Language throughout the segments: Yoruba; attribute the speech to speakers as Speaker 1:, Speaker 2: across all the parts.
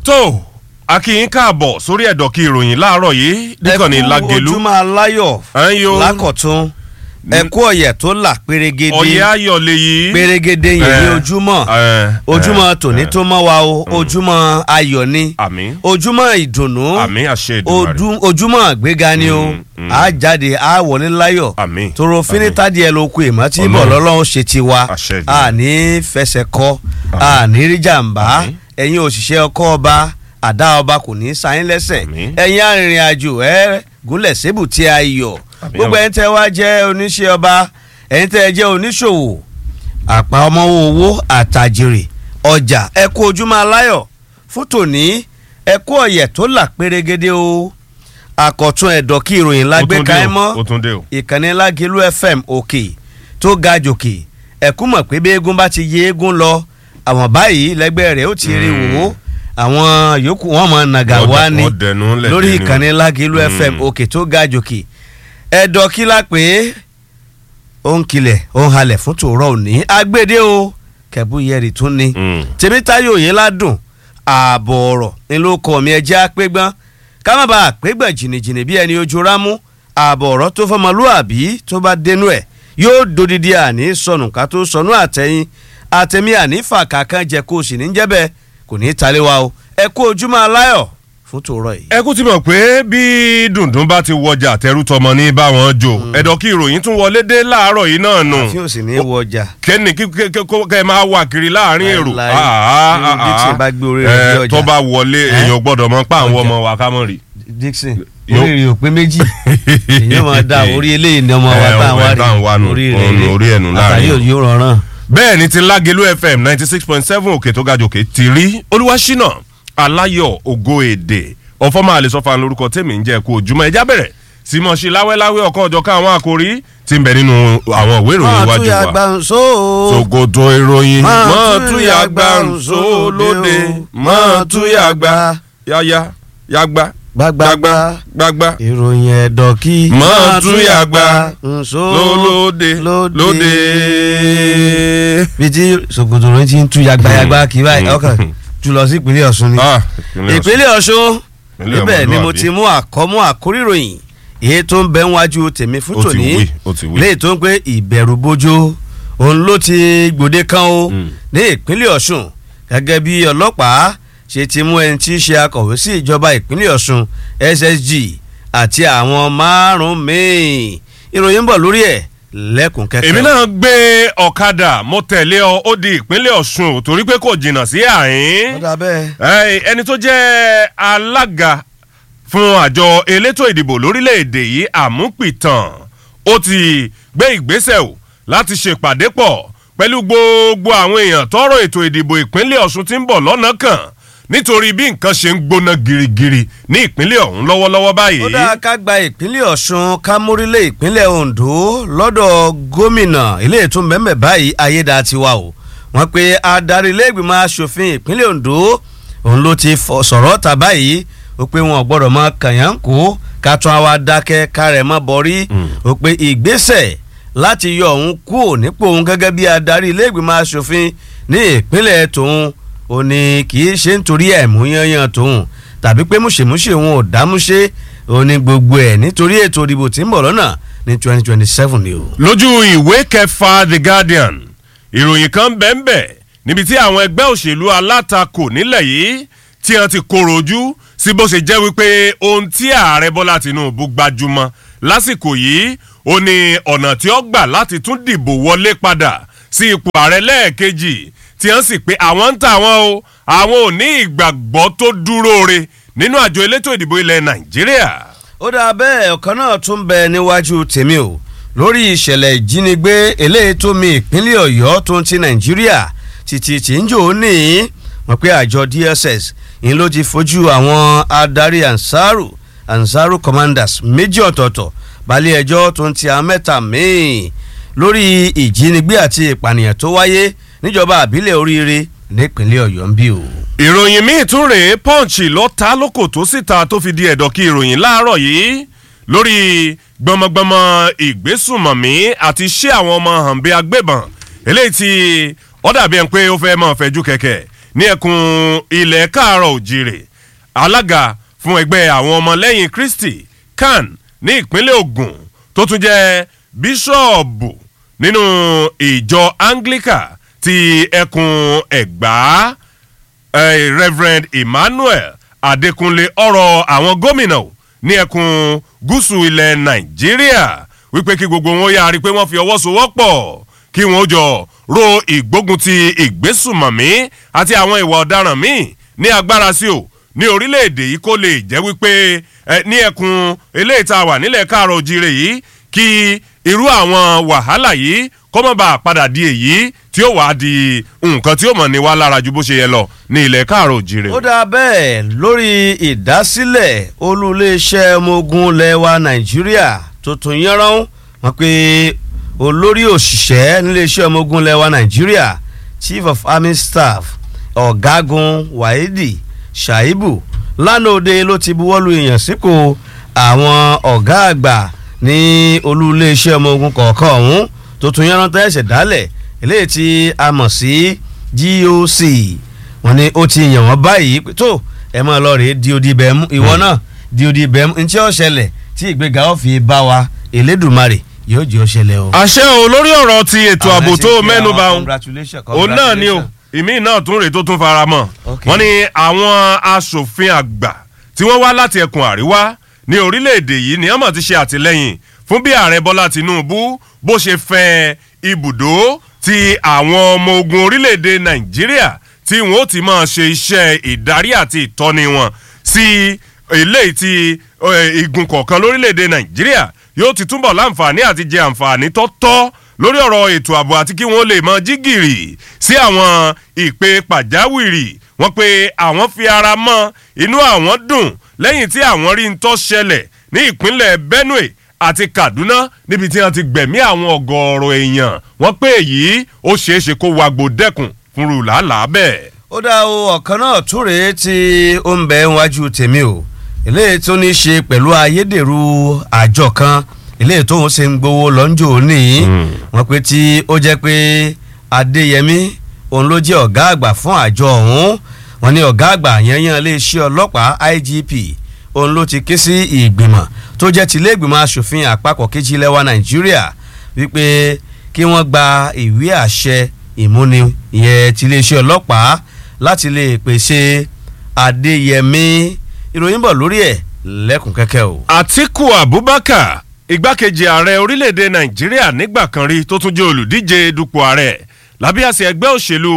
Speaker 1: tó akínyín káàbọ̀ sórí ẹ̀dọ̀ kí ìròyìn láàárọ̀ yìí nìkan ní Lágelú
Speaker 2: ojúmọ́ aláyọ̀
Speaker 1: Ẹ̀yin o.
Speaker 2: lákọ̀tún ẹ̀kú ọ̀yẹ̀ tó là pérégede
Speaker 1: ọ̀yẹ́ ayọ̀ lèyí.
Speaker 2: pérégede yìí ní
Speaker 1: Eh,
Speaker 2: ojúmọ́
Speaker 1: eh,
Speaker 2: ojúmọ́
Speaker 1: eh,
Speaker 2: tòní
Speaker 1: eh.
Speaker 2: tó mọ́ wa o ojúmọ́ ayọ̀ ni
Speaker 1: àmín
Speaker 2: ojúmọ́ ìdùnnú
Speaker 1: àmín àṣẹ Èdùmàrè
Speaker 2: ojú- ojúmọ́ àgbéga ni o
Speaker 1: Mm, mm.
Speaker 2: a jáde a wọlé láyọ̀
Speaker 1: àmín
Speaker 2: toro finitadi ẹ ló kú èmọ́ tí
Speaker 1: Ọlọ́run.
Speaker 2: bọ̀ lọ́lọ́run ṣe ti wa
Speaker 1: Àṣẹ Èdùmàrè.
Speaker 2: a ní fẹsẹ̀ kọ́ a ní rí jàǹbá
Speaker 1: Àmín.
Speaker 2: ẹ̀yin òṣìṣẹ́ ọkọ̀ ọba àdá ọba kò ní sáyín lẹ́sẹ̀
Speaker 1: Àmín.
Speaker 2: ẹ̀yin arìnrìn àjò ẹ gúnlẹ̀ sébù tí a yọ̀
Speaker 1: Àmín.
Speaker 2: gbogbo ẹ̀yin tẹ́ wá jẹ́ oníṣẹ́ ọba ẹ̀yin tẹ́ jẹ́ oníṣòwò àpá ọmọ owó àtàjèrè ọjà ẹ kú ojúmọ́ aláyọ̀ fún tòní ẹ kú ọ̀yẹ̀ tó là pérégede o àkọ̀tún ẹ̀dọ̀ kí ìròyìn
Speaker 1: Ó
Speaker 2: lágbé
Speaker 1: tún dé
Speaker 2: ká ẹ
Speaker 1: o,
Speaker 2: mọ́
Speaker 1: ó tún dé o.
Speaker 2: ìkànnì lágẹ̀lú fm òkè tó ga jòkè ẹ̀kú mọ̀ pé bí eégún bá ti yé eégún lọ àwọn báyìí lẹ́gbẹ́ rẹ̀ ó ti rí wò ó àwọn yòókù wọn mọ̀ nàgà
Speaker 1: Wọ́n
Speaker 2: wá
Speaker 1: dẹ-
Speaker 2: ní
Speaker 1: wọ́n dẹnu lẹ̀
Speaker 2: lórí
Speaker 1: dé ni
Speaker 2: ìkànnì lágẹ̀lú
Speaker 1: Mm.
Speaker 2: fm òkè tó ga jòkè ẹ̀dọ̀ kí la pé ó ń kilẹ̀ ó ń halẹ̀ fún tòrọ̀ òní agbédè o kẹ̀búyẹ̀rì tún ni
Speaker 1: Mm.
Speaker 2: tèmítáyò yìí ládùn ààbọ̀ ọ̀rọ̀ ni ló kọ́ mi ẹjẹ́ àpégbọ́n ká má bàa àpégbọ̀n jìnnìjìnnì bí ẹni ojú rámú ààbọ̀ ọ̀rọ̀ tó fọmọlúàbí tó bá dénú ẹ̀ yóò dodidi àní sọnù ká tó sọnù àtẹ̀yìn àtẹ̀mí àní fàkà kan jẹ kó o sì ní jẹ́bẹ̀ kò ní í talé wa o ẹ kú ojúmọ́ aláyọ̀ fún tòrọ̀ yìí.
Speaker 1: ẹ kú ti mọ̀ pé bí dùndún bá ti wọjà tẹrútọmọ ní báwọn jò ẹ̀dọ̀ kí ìròyìn tún wọlé dé láàárọ̀ yìí náà nù
Speaker 2: àfi ò sì ní í wọ ọjà.
Speaker 1: kẹ́ni kí kí- kí- kó- kẹ́ ẹ máa wà kiri láàrin èrò
Speaker 2: Láíláí.
Speaker 1: Ah,
Speaker 2: Irú
Speaker 1: ah,
Speaker 2: bí tí
Speaker 1: ah.
Speaker 2: ẹ bá gbé orí rẹ̀
Speaker 1: Eh,
Speaker 2: bí ọjà.
Speaker 1: tó bá wọlé
Speaker 2: Eh?
Speaker 1: èèyàn gbọ́dọ̀ mọ̀ pa àwọn
Speaker 2: Ọjà.
Speaker 1: ọmọ wa ká mọ̀ rí.
Speaker 2: Dixon
Speaker 1: Yóò-
Speaker 2: orí rẹ̀ ò pé méjì èyí máa da orí eléyìí ni ọmọ wa
Speaker 1: Eh,
Speaker 2: tá à ń
Speaker 1: ọmọ
Speaker 2: wá
Speaker 1: ẹ̀ tá à ń wá
Speaker 2: rí
Speaker 1: nù.
Speaker 2: orí
Speaker 1: Òun
Speaker 2: rẹ̀
Speaker 1: orí ẹ̀ nù láàrin.
Speaker 2: àtàrí yóò rọrùn.
Speaker 1: bẹ́ẹ̀ ni ti Lágelú FM ninety six point seven òkè tó ga jòkè ti rí Olúwaṣínà Aláyọ̀ Ògo Èdè ọ̀fọ́mọ àlesọ́fà lórúkọ tèmi ń jẹ́ kó ojúmọ́ ẹja bẹ̀rẹ̀ sí mọ̀ sí láwẹ́láwẹ́ ọ̀kan ọ̀jọ̀kan àwọn àkòrí tí ń bẹ nínú àwọn ìwé ìròyìn
Speaker 2: máa
Speaker 1: iwájú
Speaker 2: tún ya
Speaker 1: wa.
Speaker 2: gbàǹso.
Speaker 1: Sokoto ìròyìn
Speaker 2: Máa
Speaker 1: mọ́
Speaker 2: tún
Speaker 1: túyà
Speaker 2: ya
Speaker 1: gbà ńsó
Speaker 2: gbàǹso
Speaker 1: lóde
Speaker 2: lóde o.
Speaker 1: mọ́ túyà gbà yáyá yágbá
Speaker 2: gbàgbàgbà
Speaker 1: gbàgbà
Speaker 2: ìròyìn ẹ̀dọ̀ kí.
Speaker 1: Máa tún ya gbà
Speaker 2: ńso
Speaker 1: lóde lóde.
Speaker 2: bí tí Sokoto rẹ ti ń tú yagbayagba kí báyìí
Speaker 1: Mm.
Speaker 2: ọkàn jù lọ sí ìpínlẹ̀ Ọ̀ṣun ni.
Speaker 1: Ah, ìpínlẹ̀ Ọ̀ṣun.
Speaker 2: ìpínlẹ̀ Ọ̀ṣun
Speaker 1: Ìpínlẹ̀
Speaker 2: níbẹ̀ ni mo
Speaker 1: ọmọlúwàbí.
Speaker 2: ti mú àkọ́mú àkórìròyìn èyí tó ń bẹ níwájú tèmi fún
Speaker 1: Ó ti
Speaker 2: tòní
Speaker 1: wí, ó ti wí.
Speaker 2: léyìí tó ń pé ìbẹ̀rù bojo òun ló ti gbòde kan o
Speaker 1: Mm.
Speaker 2: ní ìpínlẹ̀ Ọ̀ṣun gẹ́gẹ́ bí ọlọ́pàá ṣe ti mú ẹni tí í ṣe akọ̀wé sí ìjọba ìpínlẹ̀ Ọ̀ṣun SSG àti àwọn márùn-ún míì ìròyìn ń bọ̀ lórí ẹ̀ lẹ́kùn kẹ́kẹ́.
Speaker 1: èmi náà gbé ọ̀kadà mo tẹ̀lé ọ ó di ìpínlẹ̀ Ọ̀ṣun ò torí pé kò jìnnà sí àyín
Speaker 2: ó dà bẹ́ẹ̀.
Speaker 1: Ẹ, ẹni tó jẹ́ alága fún àjọ elétò ìdìbò lórílẹ̀‐èdè yìí àmúpìtàn ó ti gbé ìgbésẹ̀ o láti ṣèpàdé pọ̀ pẹ̀lú gbogbo àwọn èèyàn tọrọ ètò ìdìbò ìpínlẹ̀ Ọ̀ṣun tí ń bọ̀ lọ́nà kan nítorí bí nǹkan ṣe ń gbóná girigiri ní ìpínlẹ̀ ọ̀hún lọ́wọ́lọ́wọ́ báyìí.
Speaker 2: ó dáa ká gba ìpínlẹ̀ ọ̀ṣun ká mórílẹ̀ ìpínlẹ̀ ondo lọ́dọ̀ gómìnà ilé ètò mẹ́mẹ́ báyìí ayédatiwa o wọ́n pe adarí ilé-ìgbìmọ̀ asòfin ìpínlẹ̀ ondo òun ló ti fọ- sọ̀rọ̀ ta báyìí ó pé wọn ò gbọ́dọ̀ máa kàyàn kó ká tún àwa dákẹ́ ká rẹ̀ mọ́ bọ́rí ó pé ìgbésẹ̀ láti yọ òun kúrò nípò òun gẹ́gẹ́ bí adarí ilé-ìgbìmọ̀ asòfin ní ìpínlẹ̀ tòun ó ní kì í ṣe nítorí ẹ̀mú yanyan tòun tàbí pé múṣemúṣe òun ò dámúṣe ó ní gbogbo ẹ̀ nítorí ètò ìdìbò tí ń bọ̀ lọ́nà ní twenty twenty seven ni o.
Speaker 1: lójú ìwé kẹfà the guardian ìròyìn kan bẹ́ẹ̀nbẹ́ níbi tí àwọn ẹgbẹ́ òṣèlú alátakò nílẹ̀ yìí tí wọ́n ti kóró ojú sí bó ṣe jẹ́ wípé ohun tí ààrẹ bọ́lá tinubu gbajúmọ̀ lásìkò yìí ó ní ọ̀nà tí ó gbà láti tún dìbò wọlé padà sí ipò ààrẹ lẹ́ẹ̀kejì tí wọ́n sì pé àwọn ń tà wọ́n o àwọn ò ní ìgbàgbọ́ tó dúró re nínú àjọ elétò ìdìbò ilẹ̀ nàìjíríà.
Speaker 2: ó dáa bẹ́ẹ̀ ọ̀kan náà tún bẹ níwájú tèmi o lórí ìṣẹ̀lẹ̀ ìjínigbé eléyìí tó mi ìpínlẹ̀ ọ̀yọ́ tó ń ti nàìjíríà títí tí ń jò ó ní wọ́n pé àjọ DSS ń ló ti fojú àwọn adarí ansaru ansaru commanders méjì ọ̀tọ̀ọ̀tọ̀ balẹ̀ ẹjọ́ tó ń ti àwọn mẹ́ta míì lórí ìjínigbé àti ìpànìyàn tó wáyé níjọba àbílẹ̀ oríire nípínlẹ̀ ọ̀yọ́ ń bí o.
Speaker 1: ìròyìn míì tún rèé punch ló ta lóko tó síta tó fi di ẹ̀dọ̀ kí ìròyìn láàárọ̀ yìí lórí gbọmọgbọmọ ìgbésùmọ̀mí àti iṣẹ́ àwọn ọmọ hànbẹ́ agbébọn eléyìí tí ó dàbí ẹni pé ó fẹ́ máa fẹjú kẹ̀kẹ́ ní ẹkùn ilẹ̀ káàárọ̀ òjìrè alága fún ẹgbẹ́ àwọn ọmọlẹ́yìn kristi kan ní ìpínlẹ̀ ogun tó tún jẹ́ bíṣọ̀bù nínú ìjọ anglican ti ẹkùn ẹ̀gbá eh, reverend emmanuel adékúnlé ọ̀rọ̀ àwọn gómìnà o ní ẹkùn gúúsù ilẹ̀ nàìjíríà wípé kí gbogbo wọn yára rí i pé wọ́n fi ọwọ́ sowọ́pọ̀ kí wọ́n jọ ro ìgbógun ti ìgbésùmọ̀mí àti àwọn ìwà ọ̀daràn míì ní agbára sí o ní orílẹ̀-èdè yìí kó lè jẹ́ wípé eh, ní ẹkùn eléyìí tá a wà nílẹ̀ káàrọ̀ òjìrè yìí kí irú àwọn wàhálà yìí kó má bàa padà di èyí tí ó wàá di nǹkan tí ó mọ̀ ní wá lára ju bó ṣe yẹ lọ ní ilẹ̀ káàrọ̀ òjìrè.
Speaker 2: ó dáa bẹ́ẹ̀ lórí ìdásílẹ̀ olú-iléeṣẹ́ ọmọ ogun lẹ́wà nàìjíríà tuntun yánrán wọn pé olórí òṣìṣẹ́ níléeṣẹ́ ọmọ ogun lẹ́wà nàìjíríà chief of army staff ọ̀gágun wahidi shaibu lánàá òde ló ti buwọ́lu ìyànsípò àwọn ọ̀gá àgbà ní olú-iléeṣẹ́ ọmọ ogun kọ̀ọ̀kan ọ̀hún tuntun yánrán tẹ́ ẹ̀sẹ̀ dálẹ̀ eléyìí tí a mọ̀ sí goc wọn ni ó ti yàn wọ́n báyìí pé tó ẹ máa lọ rèé di odi bẹ́ẹ̀ mú ìwọ náà di odi bẹ́ẹ̀ mú ntí ó ṣẹlẹ̀ tí ìgbéga ó fi bá wa elédùnmarè yóò jẹ́ ó ṣẹlẹ̀ o.
Speaker 1: àṣẹ o lórí ọ̀rọ̀ ti ètò ààbò tó
Speaker 2: Àwọn
Speaker 1: mẹ́nu bà ń
Speaker 2: congratulations,
Speaker 1: òun náà ni o
Speaker 2: congratulations.
Speaker 1: ìmí náà tún rèé tó tún fara mọ́
Speaker 2: Ok.
Speaker 1: wọ́n ní àwọn asòfin àgbà tí wọ́n wá láti ẹkùn àríwá ní orílẹ̀-èdè yìí ni wọ́n mọ̀ ti ṣe àtìlẹ́yìn fún bí ààrẹ bọ́lá tinubu bó ṣe fẹ́ ibùdó ti àwọn ọmọ ogun orílẹ̀-èdè nàìjíríà tí wọ́n ó ti máa ṣe iṣẹ́ ìdarí àti ìtọ́ni wọn sí eléyìí ti eh, igun kọ̀ọ̀kan lórílẹ̀‐èdè nàìjíríà yóò ti túbọ̀ láǹfààní àti jẹ àǹfààní tó tọ́ lórí ọ̀rọ̀ ètò ààbò àti kí wọ́n lè mọ jígìrì sí àwọn ìpè pàjáwìrì wọ́n pe àwọn fi ara mọ́ inú àwọn dùn lẹ́yìn tí àwọn rí ń tọ́ ṣẹlẹ̀ ní ìpínlẹ̀ benue àti kaduna níbi tí wọ́n ti gbẹ̀mí àwọn ọ̀gọ̀ọ̀rọ̀ èèyàn wọ́n pé èyí ó ṣeéṣe kó wagbo dẹ́kun fúnrú làálàá bẹ́ẹ̀.
Speaker 2: ó dá o ọ̀kan náà tún rèé tí ó ń bẹ wájú tèmi o eléyìí tó ní í ṣe pẹ̀lú ayédèrú àjọ kan eléyìí tó ń ṣe ń gbowó lọ́njọ́ òní wọ́n pe tí ó jẹ́ pé adéyẹmí òun ló jẹ́ ọ̀gá àgbà fún àjọ ọ̀hún wọ́n ní ọ̀gá àgbà yanyan iléeṣẹ́ ọlọ́pàá igp òun ló ti ké sí ìgbìmọ̀ tó jẹ́ tilé ìgbìmọ̀ asòfin àpapọ̀ kejì lẹ́wà nàìjíríà wípé kí wọ́n gba ìwé àṣẹ ìmúni ìyẹn tiléeṣẹ́ ọlọ́pàá láti lè pèsè adéyẹmí ìròyìn bọ̀ lórí ẹ̀ lẹ́kùn kẹ́kẹ́ o.
Speaker 1: àtiku abubakar igbákejì ààrẹ orílẹ̀-èdè nàìjíríà nígbà kan rí tó tún jẹ́ olùdíje dupò ààrẹ lábẹ́ àṣẹ ẹgbẹ́ òṣèlú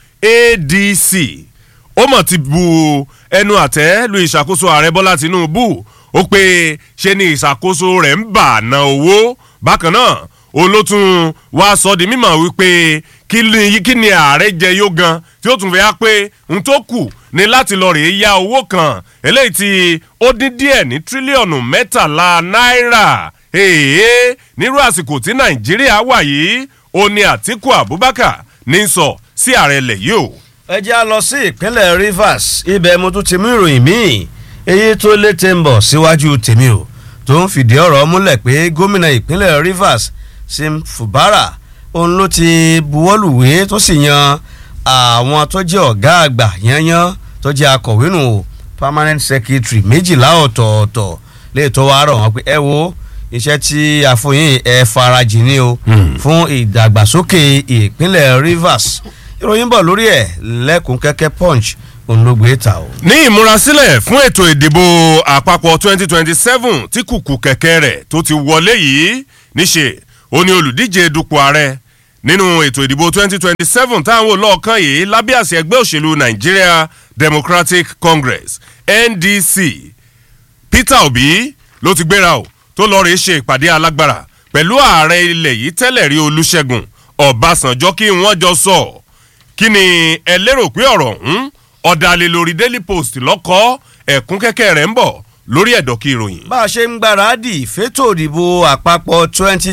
Speaker 1: adc ó mọ̀ ti bu ẹnu àtẹ́ lu ìṣàkóso ààrẹ bọ́lá tinubu ó pé ṣe ni ìṣàkóso rẹ̀ ń bà ná owó bákan náà òun ló tún wá sọ di mímọ̀ wípé kí ni kí ni ààrẹ jẹ yó gan tí ó tún fẹ́ á pé n tó kù ní láti lọ rèé ya owó kan eléyìí tí ó dín díẹ̀ ní tírílíọ̀nù mẹ́tàlá náírà èèyàn nírú àsìkò tí nàìjíríà wà yìí ó ní àtiku abubakar ní sọ sí ààrẹ ilẹ̀ yìí o.
Speaker 2: ẹ jẹ́ a lọ sí ìpínlẹ̀ rivers ibẹ̀ mo tún ti mú ìròyìn míì èyí tó létè ń bọ̀ síwájú tèmi o tó ń fìdí ọ̀rọ̀ múlẹ̀ pé gómìnà ìpínlẹ̀ rivers sim fubara òun ló ti buwọ́lùwé tó sì yan àwọn tó jẹ́ ọ̀gá àgbà yanyan tó jẹ́ akọ̀wé nù o permanent secretary méjìlá ọ̀tọ̀ọ̀tọ̀ lè tó wá rọ̀ wọ́n pé ẹ wo iṣẹ́ tí àfọyín ẹ farajì ni o fún ìdàgbàsókè ìpínlẹ̀ rivers ìròyìn bọ̀ lórí ẹ̀ lẹ́kùn kẹ́kẹ́ punch òun ló gbé ta o.
Speaker 1: ní ìmúrasílẹ̀ fún ètò ìdìbò àpapọ̀ 2027 tí kùkù kẹ̀kẹ́ rẹ̀ tó ti wọlé yìí níṣe ó ní olùdíje dupò ààrẹ nínú ètò ìdìbò 2027 táwọn olóòkan yìí lábẹ́ àṣẹ ẹgbẹ́ òṣèlú nigeria democratic congress ndc peter obi ló ti gbéra o tó lọ́ọ́ rèé ṣe ìpàdé alágbára pẹ̀lú ààrẹ ilẹ̀ yìí tẹ́lẹ̀ rí olùṣègùn ọ̀básànjọ́ kí wọ́n jọ sọ kí ni ẹ lérò pé ọ̀rọ̀ ọ̀hún ọ̀dàlẹ̀ lórí daily post lọ́kọ́ ẹ̀kún kẹ́kẹ́ rẹ̀ ń bọ̀ lórí ẹ̀dọ̀kí ìròyìn.
Speaker 2: bá a ṣe ń gbáradì fétò òdìbò àpapọ̀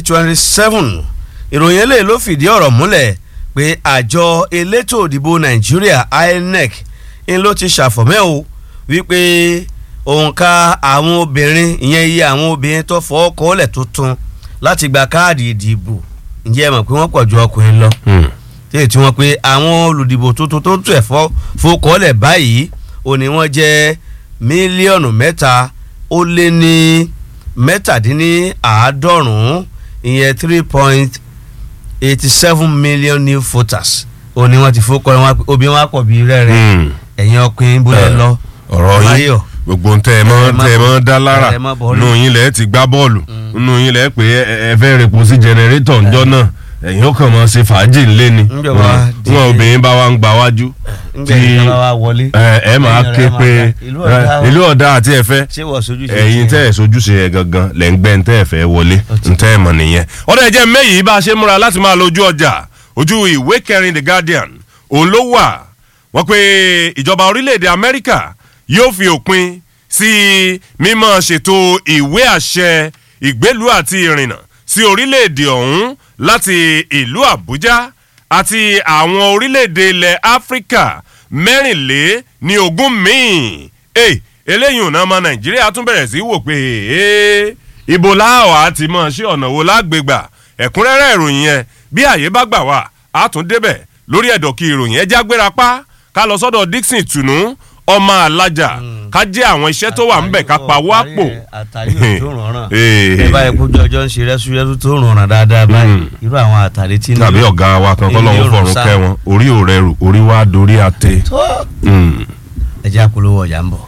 Speaker 2: 2027 ìròyìn eléyìí ló fìdí ọ̀rọ̀ múlẹ̀ pé àjọ elétò òdìbò nàìjíríà inec ń ló ti ṣàfọ̀mẹ́ o wípé òǹkà àwọn obìnrin ìyẹn iye àwọn obìnrin tó fọ́ kọ́lẹ̀ tuntun láti gba káàdì ìdìbò ǹjẹ́ ẹ mọ̀ pé wọ́n pọ̀ ju ọkùnrin lọ tí èyí tí wọ́n pe àwọn olùdìbò tuntun tó tẹ̀ fọ́ fokọ́lẹ̀ báyìí ó ní wọ́n jẹ́ mílíọ̀nù mẹ́ta ó lé ní mẹ́tàdínníàádọ́rùn-ún ìyẹn three point eighty seven million new voters ó ní wọ́n ti fokọ́ wọn obìnrin wọn pọ̀ bí rẹ́rẹ́
Speaker 1: Hmm.
Speaker 2: ẹ̀yin ọkùnrin bó lẹ lọ
Speaker 1: ọ̀rọ̀ yín
Speaker 2: Báyọ̀.
Speaker 1: gbogbo ntẹ ẹ mọ
Speaker 2: Ẹ má
Speaker 1: ntẹ ẹ mọ
Speaker 2: bọ̀-
Speaker 1: dá lára
Speaker 2: ẹ má bọ̀
Speaker 1: nù yín lẹ ti gbá bọ́ọ̀lù nù yín lẹ pé ẹ- ẹ fẹ́ repo sí jẹnẹrétọ̀ ńjọ́ náà ẹ̀yin ó kàn mọ́ ṣe fàájì ńlé ni
Speaker 2: Ńjọba di-
Speaker 1: wọn obìnrin bá wa ń gba wájú
Speaker 2: ńgbẹ́ yìí kan wá wọlé
Speaker 1: ẹ ẹ máa
Speaker 2: ẹ̀yin
Speaker 1: ké
Speaker 2: rẹ̀ máa
Speaker 1: pé
Speaker 2: ga. ìlú ọ̀dà
Speaker 1: ẹ, ìlú ọ̀dà àti ẹ̀fẹ́
Speaker 2: ṣé wọ́n sojú ṣe
Speaker 1: ẹ̀yin
Speaker 2: ṣe
Speaker 1: tẹ́ ẹ̀ sojúṣe ẹ̀ gangan lẹ̀ ń gbẹ́ ntẹ́ ẹ̀ fẹ́ wọlé ntẹ́ ẹ̀ mọ̀ nìyẹn. ọ̀dọ̀ ẹ̀jẹ̀ mẹ́yìí bá a ṣe múra láti máa lójú ọjà ojú ìwé kẹrin the guardian òun ló wà wọ́n pé ìjọba orílẹ̀-èdè amẹ́ríkà yóò fi òpin sí mímọ́ ṣètò ìwé àṣẹ ìgbélùú àti ìrìnnà sí orílẹ̀-èdè ọ̀hún láti ìlú àbújá àti àwọn orílẹ̀-èdè ilẹ̀ áfíríkà mẹ́rìnlé ní ogún míì Hey, eléyìí ọ̀nà ọmọ nàìjíríà tún bẹ̀rẹ̀ sí í wò pé hey, ibo láwà á ti mọ̀ ṣé ọ̀nà wo lágbègbà ẹ̀kúnrẹ́rẹ́ ìròyìn yẹn bí àyè bá gbà wá á tún débẹ̀ lórí ẹ̀dọ̀kì ìròyìn ẹjẹ́ agbéra pa ká lọ sọ́dọ̀ dixon tùnú ọmọ alájà ká jẹ́ àwọn iṣẹ́ tó wà ńbẹ̀ ká pa wá pò.
Speaker 2: àtàrí ò tó rànràn
Speaker 1: Eh.
Speaker 2: ẹ báyìí kójú ọjọ́ ń ṣe rẹ́súrẹ́sú tó rànràn dáadáa báyìí irú àwọn àtàrí tí ń
Speaker 1: tàbí ọ̀gá wa kan kọ́ lọ́wọ́ fọ̀rùn kẹ́ wọn orí ò rẹrù orí wa dorí àtẹ. Mm.
Speaker 2: ẹjẹ́ àpolówó ọjà ń bọ̀.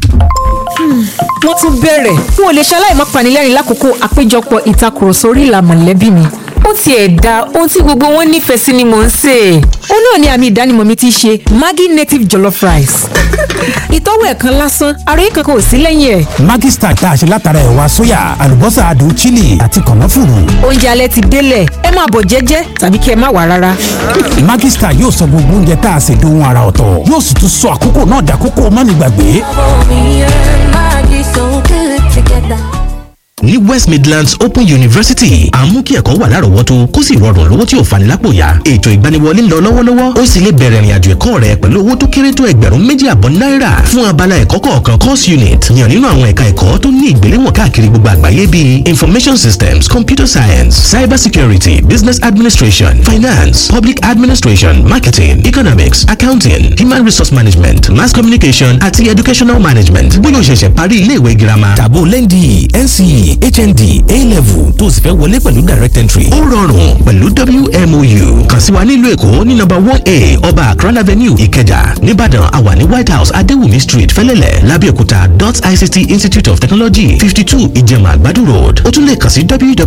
Speaker 3: wọ́n tún bẹ̀rẹ̀ n ò lè ṣaláì má panilẹ́rìn lákòókò àpéjọpọ̀ ìtakùrọ̀sọ orí ìlà mọ̀lẹ́bí mi ó tiẹ̀ da ohun tí gbogbo wọn nífẹ̀ẹ́ sí ni mò ń sè é ó náà ní àmì ìdánimọ̀ mi ti ṣe Maggi native jollof rice ìtọ́wò ẹ̀kan lásán àròyé kankan ò sí lẹ́yìn ẹ̀
Speaker 4: Maggi Star tá a ṣe látara ẹ̀wà sóyà àlùbọ́sà adùn chili àti kànáfùrù.
Speaker 3: oúnjẹ alẹ́ ti délẹ̀ ẹ máa bọ̀ jẹ́jẹ́ tàbí kí ẹ má wà rárá
Speaker 4: Maggi Star yóò sọ gbogbo oúnjẹ tá a ṣe dohun ara ọ̀tọ̀ yóò sì tún sọ àkókò náà dàkókò mánigbàgbé.
Speaker 5: Me and Maggie so good together.
Speaker 6: ní west midlands open university à ń mú kí ẹ̀kọ́ wà lárọ̀ọ́wọ́tó kó sì rọrùn lówó tí ò fani lápò yá ètò ìgbaniwọlé ń lọ lọ́wọ́lọ́wọ́ ó sì lè bẹ̀rẹ̀ ìrìnàjò ẹ̀kọ́ rẹ pẹ̀lú owó tó kéré tó ẹgbẹ̀rún méjì àbọ̀ náírà fún abala ẹ̀kọ́ kọ̀ọ̀kan course unit yàn nínú àwọn ẹ̀ka ẹ̀kọ́ tó ní ìgbéléwọ̀n káàkiri gbogbo àgbáyé bíi information systems computer science cyber security business administration finance public administration marketing economics accounting human resource management mass communication àti educational management bóyá o ṣẹ̀ṣẹ̀ parí ilé ìwé girama
Speaker 4: tàbó lẹ́ndì NCE HND A-level tó o sì fẹ́ wọlé pẹ̀lú direct entry.
Speaker 6: ó rọrùn pẹ̀lú WMOU kàn sí wa nílùú èkó ní nọ́mbà one a ọba akran avenue ìkẹjà nìbàdàn àwa ní white house adéwùmí street fẹlẹ́lẹ̀ lábẹ́òkúta dot ict institute of technology fifty two ìjẹ̀mà àgbàdo road ó tún lè kàn sí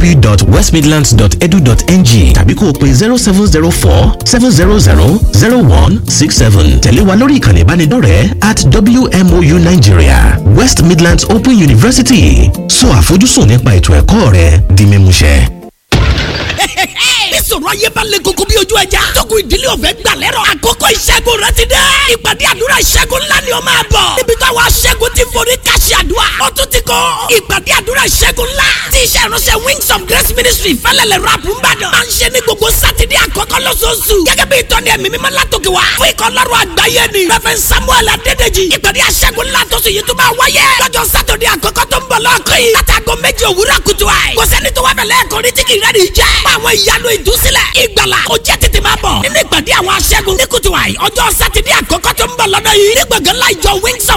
Speaker 6: www.westmidlands.edu.ng tàbí kó o pe zero seven zero four seven zero zero zero one six seven tẹ̀lé wa lórí ìkànnì ìbánidọ́rẹ̀ẹ́ at WMOU Nigeria West Midlands Open University sọ àfojúsùn nípa ètò ẹ̀kọ́ rẹ di mímúṣẹ.
Speaker 7: bí sọ̀rọ̀ ayé bá lé koko bí ojú ẹja. tókun ìdílé ọ̀fẹ́ gbà lẹ́rọ̀. àkókò ìṣẹ́gun rẹ ti dé. ìpàdé àdúrà ìṣẹ́gun ńlá ni ó máa bọ̀. níbi táwọn aṣẹ́gun ti forí káṣí àdúrà. ó tún ti kọ́ ìpàdé àdúrà ìṣẹ́gun ńlá. tí iṣẹ́ ìránṣẹ́ wings of grace ministry fẹ́lẹ́lẹ̀ rap ń bàdàn. máa ń ṣe ní gbogbo sátidé àkọ́kọ́ lóṣooṣù. gẹ́gẹ́ bí ìtọ́ni ẹ̀mí mímọ́ látòkè wá. fún ikọ̀ lọ́rùn àgbáyé ni. reverend samuel adédèjì. ìpàdé àṣẹ́gun ńlá tó sì yìí tó máa wáyé. lọ́jọ́ sátidé àkọ́kọ́ tó ń bọ̀ lọ́ọ̀kọ́ yìí. látago méjì òwúrọ̀ kùtù àì. kò sẹ́ni tó wá fẹ́ lẹ́ẹ̀kan ní tí kì í rẹ́ni jẹ́. fún àwọn ìyanu ìdúsílẹ̀ ìgbàlà ó jẹ́ tètè máa bọ̀. nínú ìpàdé àwọn aṣẹ́gun ní kùtù àì. ọjọ́ sátidé àkọ́kọ́ tó ń bọ̀ lọ́dọ̀ yìí. ní gbọ̀ngàn láìjọ wings of